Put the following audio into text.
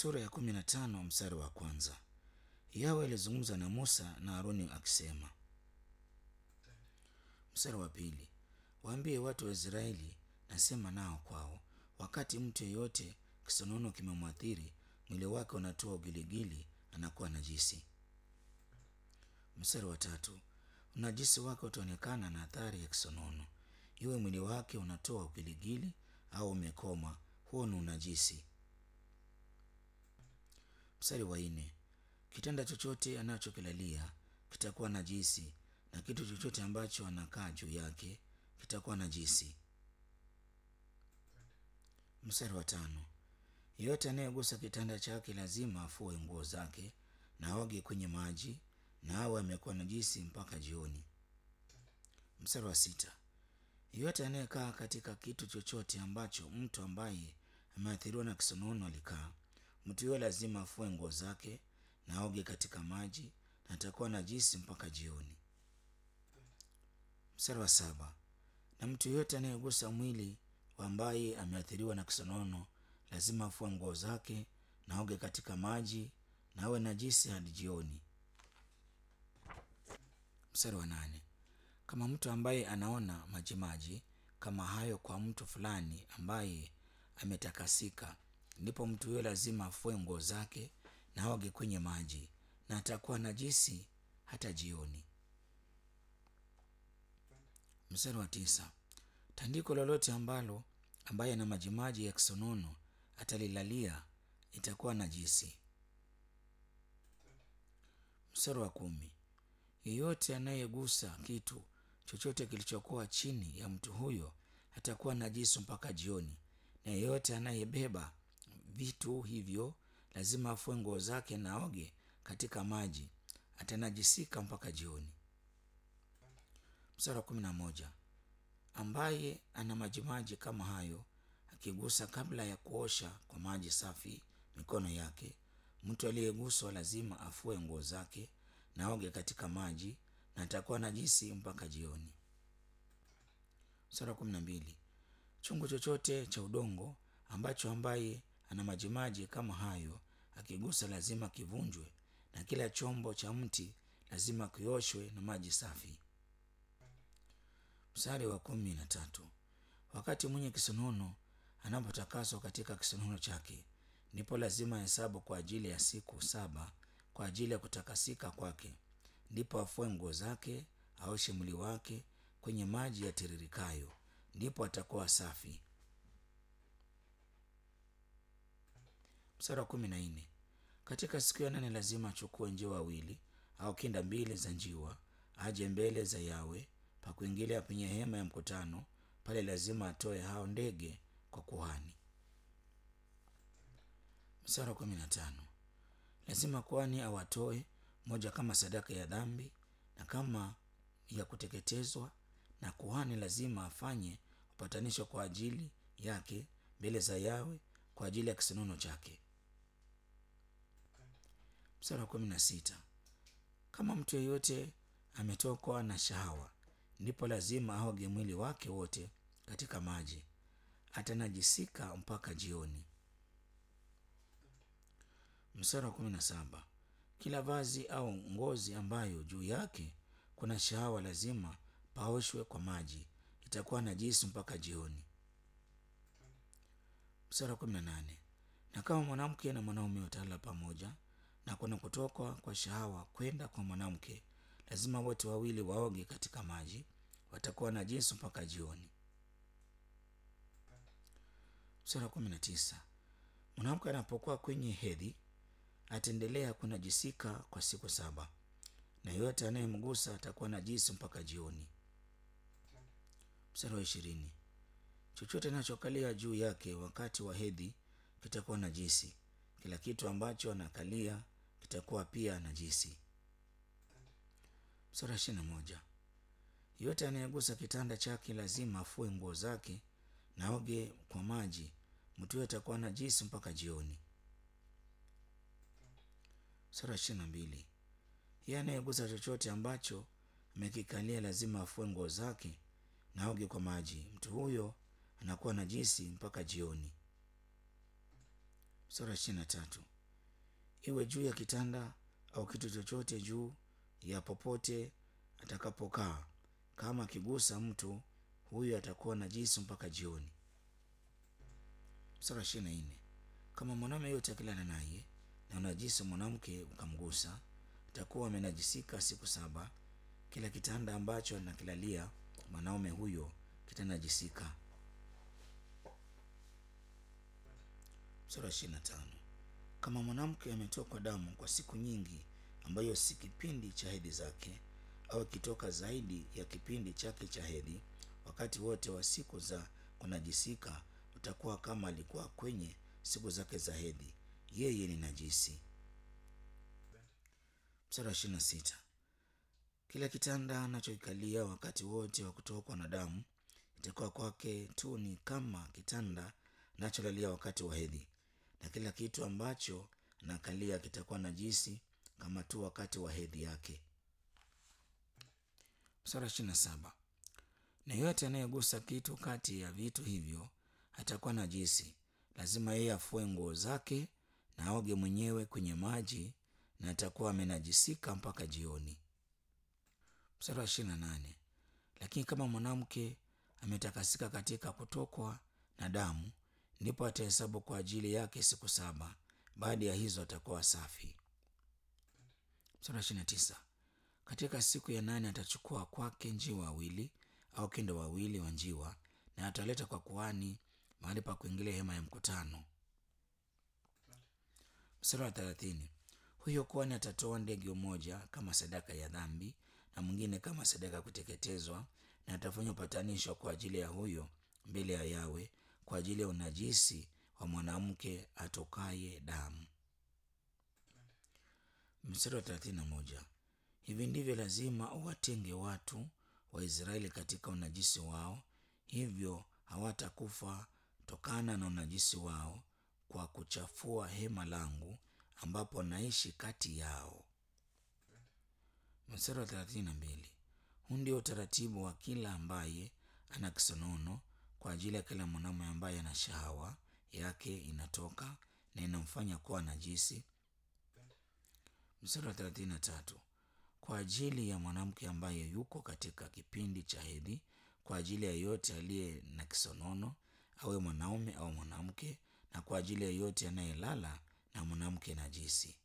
Sura ya kumi na tano mstari wa kwanza. Yawe alizungumza na Musa na Haruni akisema. Mstari wa pili. Waambie watu wa Israeli, nasema nao kwao, wakati mtu yeyote kisonono kimemwathiri, mwili wake unatoa ugiligili, anakuwa najisi. Mstari wa tatu. Unajisi wake utaonekana na athari ya kisonono, iwe mwili wake unatoa ugiligili au umekoma, huo ni unajisi. Mstari wa nne. Kitanda chochote anachokilalia kitakuwa najisi, na kitu chochote ambacho anakaa juu yake kitakuwa najisi. Mstari wa tano. Yeyote anayegusa kitanda chake lazima afue nguo zake na aoge kwenye maji na awe amekuwa najisi mpaka jioni. Mstari wa sita. Yeyote anayekaa katika kitu chochote ambacho mtu ambaye ameathiriwa na kisonono alikaa, mtu huyo lazima afue nguo zake na aoge katika maji na atakuwa najisi mpaka jioni. Mstari wa saba. Na mtu yeyote anayegusa mwili wa ambaye ameathiriwa na kisonono lazima afue nguo zake na aoge katika maji na awe najisi hadi jioni. Mstari wa nane. Kama mtu ambaye anaona majimaji kama hayo kwa mtu fulani ambaye ametakasika, ndipo mtu huyo lazima afue nguo zake na aoge kwenye maji na atakuwa najisi hata jioni. Mstari wa tisa. Tandiko lolote ambalo ambaye ana majimaji ya kisonono atalilalia itakuwa najisi. Mstari wa kumi. Yeyote anayegusa kitu chochote kilichokuwa chini ya mtu huyo atakuwa najisi mpaka jioni, na yeyote anayebeba vitu hivyo lazima afue nguo zake na aoge katika maji, atanajisika mpaka jioni. Mstari wa kumi na moja. Ambaye ana majimaji kama hayo akigusa kabla ya kuosha kwa maji safi mikono yake, mtu aliyeguswa lazima afue nguo zake na aoge katika maji na atakuwa najisi mpaka jioni. Mstari wa kumi na mbili. Chungu chochote cha udongo ambacho ambaye ana majimaji kama hayo akigusa lazima kivunjwe, na kila chombo cha mti lazima kioshwe na maji safi. Mstari wa kumi na tatu. Wakati mwenye kisonono anapotakaswa katika kisonono chake, ndipo lazima hesabu kwa ajili ya siku saba kwa ajili ya kutakasika kwake, ndipo afue nguo zake, aoshe mwili wake kwenye maji yatiririkayo, ndipo atakuwa safi. Mstari wa kumi na nne. Katika siku ya nane lazima achukue njiwa wawili au kinda mbili za njiwa, aje mbele za Yawe pa kuingilia penye hema ya mkutano. Pale lazima atoe hao ndege kwa kuhani. Mstari wa kumi na tano. Lazima kuhani awatoe moja kama sadaka ya dhambi na kama ya kuteketezwa, na kuhani lazima afanye upatanisho kwa ajili yake mbele za Yawe kwa ajili ya kisonono chake. Mstari wa kumi na sita. Kama mtu yeyote ametokwa na shahawa, ndipo lazima aoge mwili wake wote katika maji, atanajisika mpaka jioni. Mstari wa kumi na saba. Kila vazi au ngozi ambayo juu yake kuna shahawa lazima paoshwe kwa maji, itakuwa najisi mpaka jioni. Mstari wa kumi na nane. Na kama mwanamke na mwanaume watalala pamoja na kuna kutokwa kwa shahawa kwenda kwa mwanamke, lazima wote wawili waoge katika maji, watakuwa najisi mpaka jioni. Mstari wa kumi na tisa. Mwanamke anapokuwa kwenye hedhi ataendelea kunajisika kwa siku saba, na yeyote anayemgusa atakuwa najisi mpaka jioni. Mstari wa ishirini. Chochote anachokalia juu yake wakati wa hedhi kitakuwa najisi. Kila kitu ambacho anakalia kitakuwa pia najisi. Mstari wa ishirini na moja. Yeyote anayegusa kitanda chake lazima afue nguo zake na aoge kwa maji, mtu huyo atakuwa najisi mpaka jioni. Mstari wa ishirini na mbili. Yeye anayegusa chochote ambacho amekikalia lazima afue nguo zake na aoge kwa maji, mtu huyo anakuwa najisi mpaka jioni. sura ishirini na tatu iwe juu ya kitanda au kitu chochote juu ya popote atakapokaa kama akigusa mtu huyo atakuwa najisi mpaka jioni sura ishirini na nne kama mwanaume yote akilala naye na unajisi mwanamke ukamgusa atakuwa amenajisika siku saba kila kitanda ambacho anakilalia mwanaume huyo kitanajisika sura ishirini na tano kama mwanamke ametokwa damu kwa siku nyingi ambayo si kipindi cha hedhi zake au ikitoka zaidi ya kipindi chake cha hedhi wakati wote wa siku za kunajisika utakuwa kama alikuwa kwenye siku zake za hedhi yeye ni najisi mstari wa ishirini na sita kila kitanda anachoikalia wakati wote wa kutokwa na damu itakuwa kwake tu ni kama kitanda anacholalia wakati wa hedhi na kila kitu ambacho anakalia kitakuwa najisi kama tu wakati wa hedhi yake mstari wa ishirini na saba na yote anayegusa kitu kati ya vitu hivyo atakuwa najisi lazima yeye afue nguo zake na aoge mwenyewe kwenye maji na atakuwa amenajisika mpaka jioni mstari wa ishirini na nane lakini kama mwanamke ametakasika katika kutokwa na damu ndipo atahesabu kwa ajili yake siku saba baada ya hizo atakuwa safi mstari wa ishirini na tisa katika siku ya nane atachukua kwake njiwa wawili au kendo wawili wa njiwa na ataleta kwa kuhani mahali pa kuingilia hema ya mkutano mstari wa thelathini huyo kuhani atatoa ndege mmoja kama sadaka ya dhambi na mwingine kama sadaka ya kuteketezwa na atafanya upatanisho kwa ajili ya huyo mbele ya yawe kwa ajili ya unajisi wa mwanamke atokaye damu mstari wa thelathini na moja hivi ndivyo lazima uwatenge watu wa israeli katika unajisi wao hivyo hawatakufa tokana na unajisi wao kwa kuchafua hema langu ambapo naishi kati yao mstari wa thelathini na mbili huu ndio utaratibu wa kila ambaye ana kisonono kwa ajili ya kila mwanamume ambaye ana shahawa yake inatoka na inamfanya kuwa najisi mstari wa thelathini na tatu kwa ajili ya mwanamke ambaye yuko katika kipindi cha hedhi kwa ajili ya yote aliye na kisonono awe mwanaume au mwanamke na kwa ajili ya yote anayelala na mwanamke najisi